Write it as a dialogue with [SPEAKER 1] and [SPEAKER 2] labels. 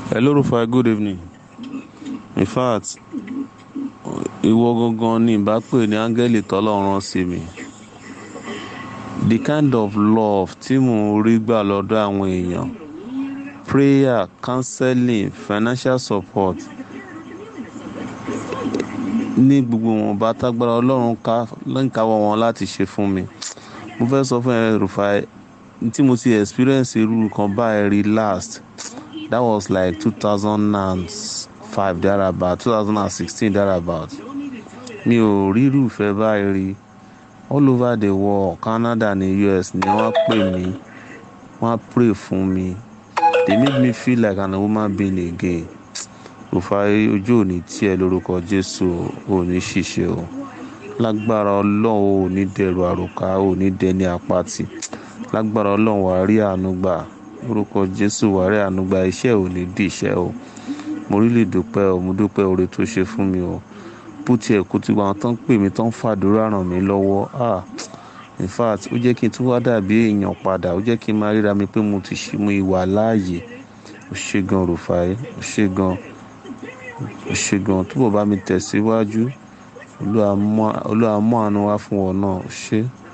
[SPEAKER 1] Hello Rufai, good evening. In fact, ìwọ gangan ni ìbá pè ní áńgẹ́lì tọ́lọ́run sí mi. The kind of love tí mò ń rí gbà lọ́dọ̀ àwọn èèyàn, prayer, counseling, financial support, ní gbogbo wọn bá tágbára Ọlọ́run ká lọ́nkàwọ́ wọn láti ṣe fún mi. Mo fẹ́ sọ fún ẹ Rufai, tí mo ti experience irú kan báyìí rí last, that was like two thousand and five thereabout, two thousand and sixteen thereabout. Mi ò rí irú ìfẹ́ báyìí rí. All over the world, Canada ní US ni wọ́n pè mí, wọ́n pray fún mi. They made me feel like an human being again. Rufai ojú ò ní tí ẹ lórúkọ Jésù ò ní ṣìṣe o. Lágbára Ọlọ́run ò ní dẹrù àròkà, ò ní dẹni àpatì. Lágbára Ọlọ́run wà á rí àánú gbà. Lórúkọ Jésù wà á rí àánú gbà. Iṣẹ́ ò ní di iṣẹ́ o. Mo really dúpẹ́ o, mo dúpẹ́ oore tó ṣe fún mi o. Bó ti ẹ̀ kú tí àwọn tó ń pè mí tó ń fàdúrà ràn mí lọ́wọ́. Ah! In fact, ó jẹ́ kí n tún wá dàbí èèyàn padà. Ó jẹ́ kí n máa ríra mi pé mo ti ṣe mo ìwà láàyè. O ṣe gan Rufai, o ṣe gan, o ṣe gan. Túbọ̀ bá mi tẹ̀síwájú. Olúwa mú àánú wá fún ọ náà. O ṣe.